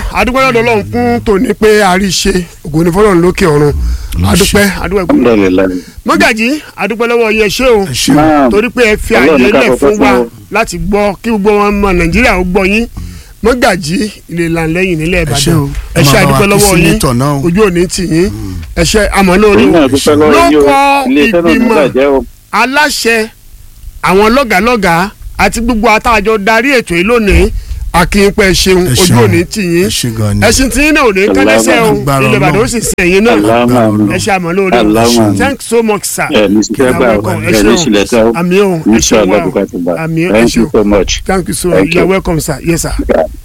adúpẹ́ lọ́dọ̀ ọlọ́run fún tòní pé a rí ṣe ògùn ní fọlọ́run lókè ọ̀run adúpẹ́ adúpẹ́ gbọ́dọ̀ alhamdulilayi. mọ́gàjì adúpẹ́ lọ́wọ́ yẹ ṣé o ẹ ṣe Naam. torí pé ẹ fi Ọlọ́run àyè ní ká lẹ̀ fọpẹ́ fún wa fún o. láti gbọ́ kí gbogbo wọn mọ nàìjíríà ó gbọ́ yín mọ́gàjì ilé ìlànlẹ́yìn nílẹ̀ ẹ ṣe ìbàdàn o ẹ ṣe ẹ máa bá wa adúpẹ́ kí lọ́wọ́ yín sínétọ̀ náà o. ojú òní tì yín ẹ ṣe àmọ́ lórí èyí náà dúpẹ́ lọ́wọ́ yín o lóko ilé iṣẹ́ náà ní ìgbìmọ̀ bàjẹ́ o. aláṣẹ àwọn lọ́gàlọ́gà àti gbogbo àtàjọ darí ètò yìí lónìí akínpẹ́ ṣeun Ẹ ojú ṣeun. òní tì yín ẹ ṣe gan ni. ẹṣin tí yín náà ò ní kẹ́lẹ́sẹ̀ o Agbára ilẹ̀ ìbàdàn ó Ọlọ́run. sì sẹ́yìn náà Allahumma ẹ ṣe àmọ́ lórí o Allahumma. thanks so much sir ẹ ní sísẹ́ gbà o welcome. ẹ ní sílẹ̀ tán o. àmì o ẹ ṣe inshallah wá bukatu ba àmì ẹ thank ṣe you so much. thank you so Thank much you are you. welcome sir yes sir. Yeah.